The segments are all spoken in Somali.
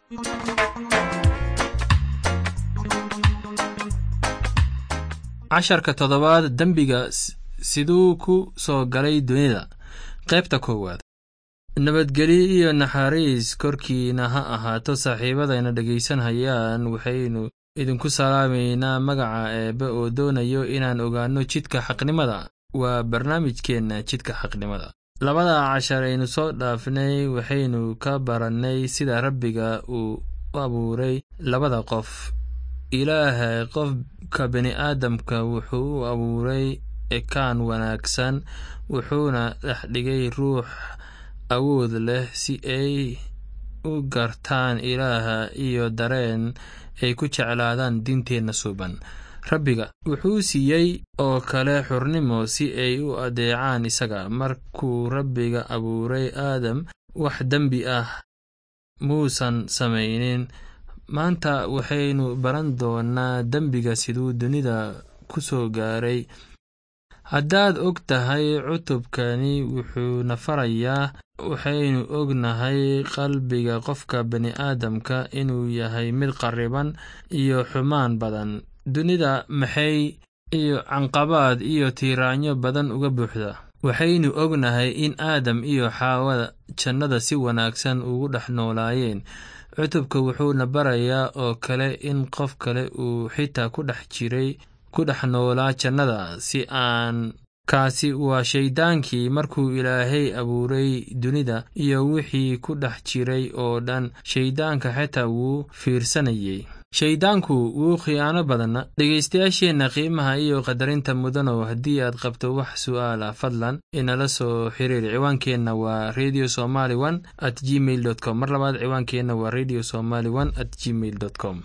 casharka toddobaad dembiga siduu ku soo galay dunida qaybta koowaad nabadgelyo iyo naxariis korkiina ha ahaato saaxiibadayna dhegaysanhayaan waxaynu idinku salaamaynaa magaca eebbe oo doonayo inaan ogaanno jidka xaqnimada waa barnaamijkeenna jidka xaqnimada labada cashar aynu soo dhaafnay waxaynu ka barannay sida rabbiga uu u abuuray labada qof ilaahay qofka bini'aadamka wuxuu u abuuray ekaan wanaagsan wuxuuna dhex dhigay ruux awood leh si ay u gartaan ilaaha iyo dareen ay ku jeclaadaan diinteenna suuban rabbiga wuxuu siiyey oo kale xurnimo si ay u adeecaan isaga markuu rabbiga abuuray aadam wax dembi ah muusan samaynin maanta waxaynu baran doonnaa dembiga siduu dunida ku soo gaaray haddaad og tahay cutubkani wuxuuna farayaa waxaynu ognahay qalbiga qofka bini'aadamka inuu yahay mid qarriban iyo xumaan badan dunida maxay iyo canqabaad iyo tiiraanyo badan uga buuxda waxaynu ognahay in aadam iyo xaawada jannada si wanaagsan ugu dhex noolaayeen cutubka wuxuuna barayaa oo kale in qof kale uu xitaa ku dhex jiray ku dhex noolaa jannada si aan kaasi waa shayddaankii markuu ilaahay abuuray dunida iyo wixii ku dhex jiray oo dhan shayddaanka xitaa wuu fiirsanayey shayddaanku wuu khiyaano badana dhegaystayaasheenna qiimaha iyo qadarinta mudanow haddii aad qabto wax su'aal ah fadlan inala soo xiriir ciwaankeenna waa radio somaly one at gmail dot com mar labaad ciwaankeenna waa radio somaly one at gmail dot com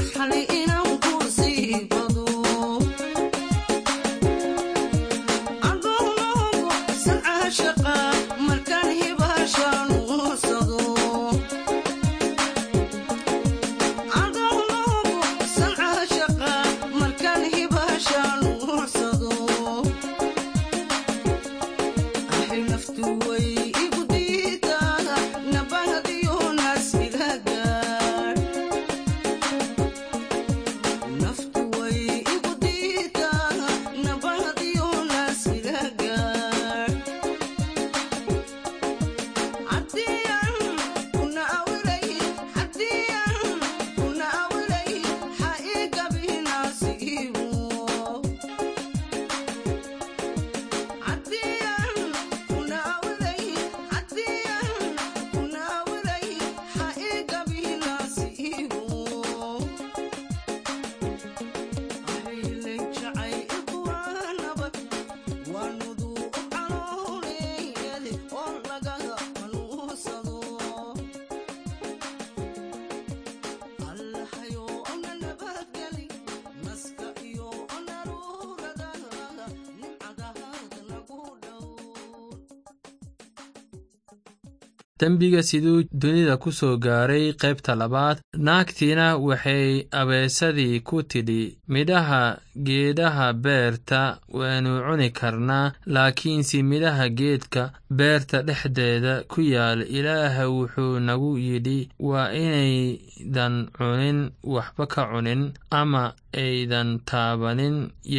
dembiga siduu dunida ku soo gaaray qaybta labaad naagtiina waxay abeesadii ku tidhi midhaha geedaha beerta waanu cuni karnaa laakiinse midhaha geedka beerta dhexdeeda ku yaal ilaaha wuxuu nagu yidhi waa inaydan cunin waxba ka cunin ama aydan taabanin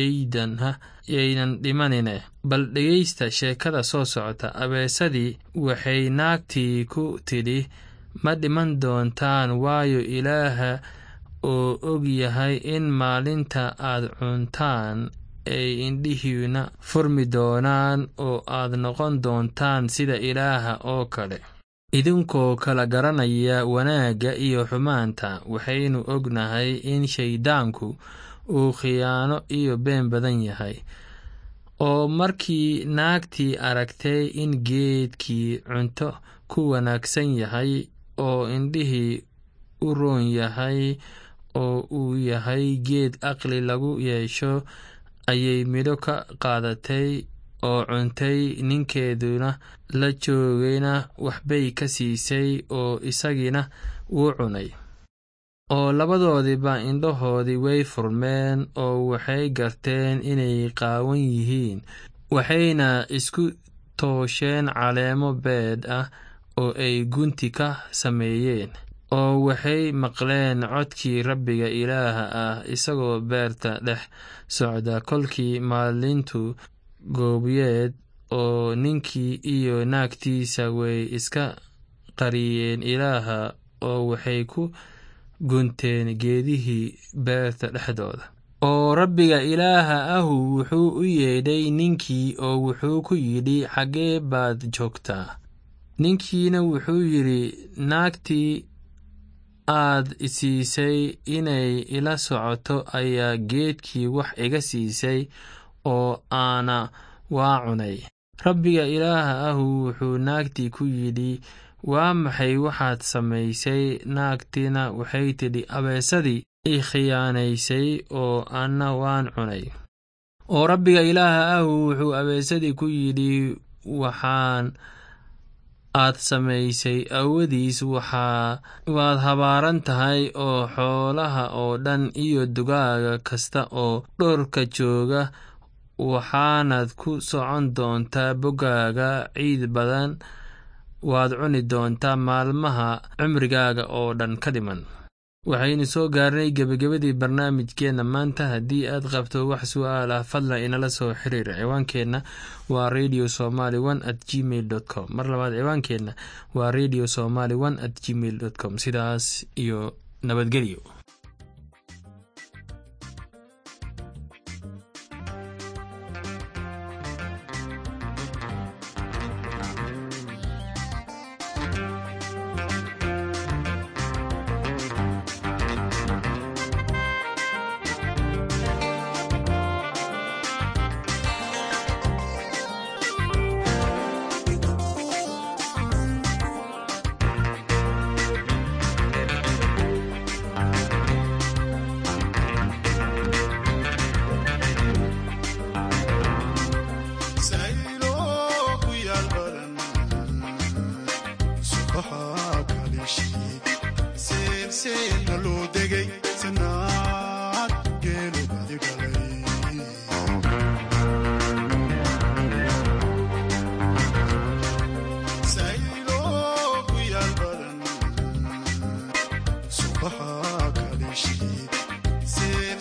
yaydan dhimanine bal dhegaysta sheekada soo socota abeesadii waxay naagtii ku tidhi ma dhiman doontaan waayo ilaaha oo og yahay in maalinta aad cuntaan ay indhihiina furmi doonaan oo aad noqon doontaan sida ilaaha oo kale idinkoo kala garanaya wanaagga iyo xumaanta waxaynu ognahay in shayddaanku uu khiyaano iyo been badan yahay oo markii naagtii aragtay in geedkii cunto ku wanaagsan yahay oo indhihii u roon yahay oo uu yahay geed aqli lagu yeesho ayay midho ka qaadatay oo cuntay ninkeeduna la joogayna waxbay ka siisay oo isagiina wuu cunay oo labadoodiiba indhahoodii way furmeen oo waxay garteen inay qaawan yihiin waxayna isku toosheen caleemo beedh ah oo ay gunti ka sameeyeen oo waxay maqleen codkii rabbiga ilaaha ah isagoo beerta dhex socda kolkii maalintu goobyeed oo ninkii iyo naagtiisa way iska qariyeen ilaaha oo waxay ku gunteen geedihii beerta dhexdooda oo rabbiga ilaaha ahu wuxuu u yeedhay ninkii oo wuxuu ku yidhi xaggee baad joogtaa ninkiina wuxuu yidhi naagtii aad siisay inay ila socoto ayaa geedkii wax iga siisay oo aana waa cunay rabbiga ilaaha ahu wuxuu naagtii ku yidhi waa maxay waxaad samaysay naagtiina waxay tidhi abeesadii i khiyaanaysay oo anna waan cunay oo rabbiga ilaaha ahu wuxuu abeesadii ku yidhi waxaan aad samaysay awadiis waxaa waad habaaran tahay oo xoolaha oo dhan iyo dugaaga kasta oo dhorka jooga waxaanaad ku socon doontaa boggaaga ciid badan waad cuni doontaa maalmaha cimrigaaga oo dhan ka dhiman waxaynu soo gaarnay gebagabadii barnaamijkeenna maanta haddii aad qabto wax su'aal ah fadlan inala soo xiriir ciwaankeenna waa radio somaly one at gmail dot com mar labaad ciwaankeenna waa radio somaly one at gmail dot com sidaas iyo nabadgelyo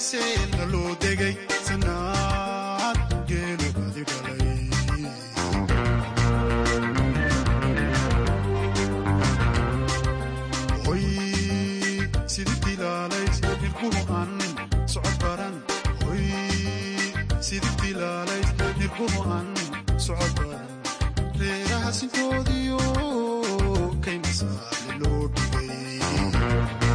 seena loo degay sanaad geelo badi dhalay hoy sidii dilaalays nirkuhu aan socod baran hoy sidii dilaalays nirkuhu aan socod baran reeraha sinkoodiyo kayna saale loo dhigay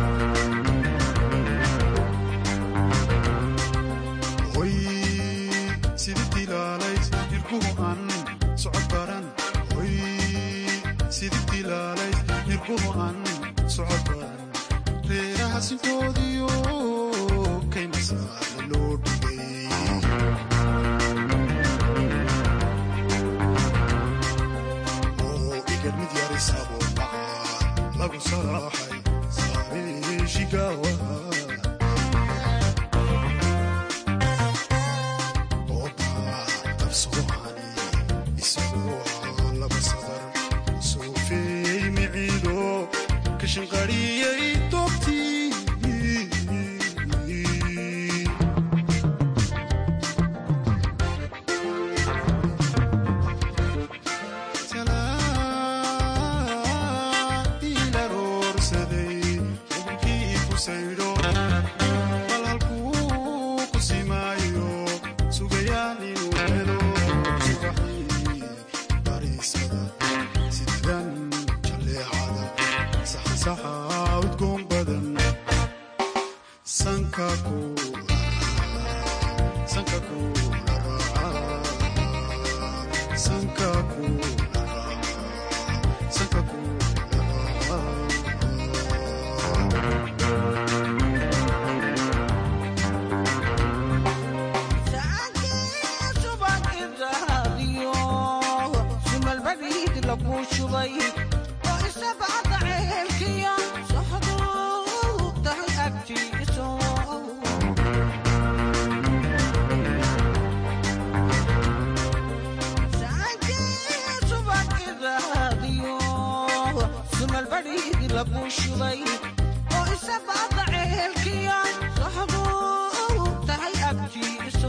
hoy sidii dilaalays nirkuhu aan socod baran hoy sidii dilaalays nirkuhu aan socod baran reeraha sinkoodiyo kayna saale loo dhigay oo igar mid yarisabo dhaca lagu salaaxay saareeshigawaha kashinqariyay doobtii ila roorsaday ubkii ku saydho bal halkuu ku simaayo sugayaan inuu helo subaxii bariisada sidan jaleecada saxsaxa udgoon badan sanka kuula sanka kuula raaca sanka kuula raaca sanka kuula raaca shubay oo isabaada ceelkiya saxduu tahay agtiiso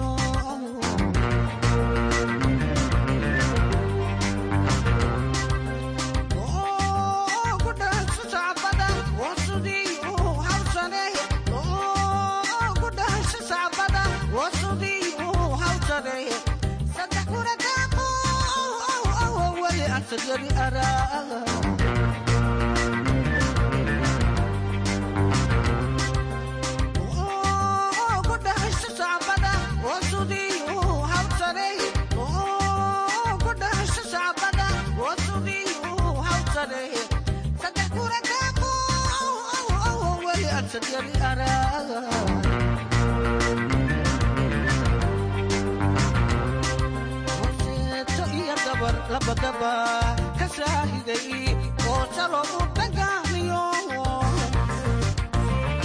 Sajari ara labadaba ka shaahiday oo talo u dhagaamiyo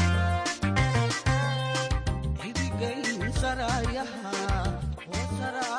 hidigayn sarayaha oo sara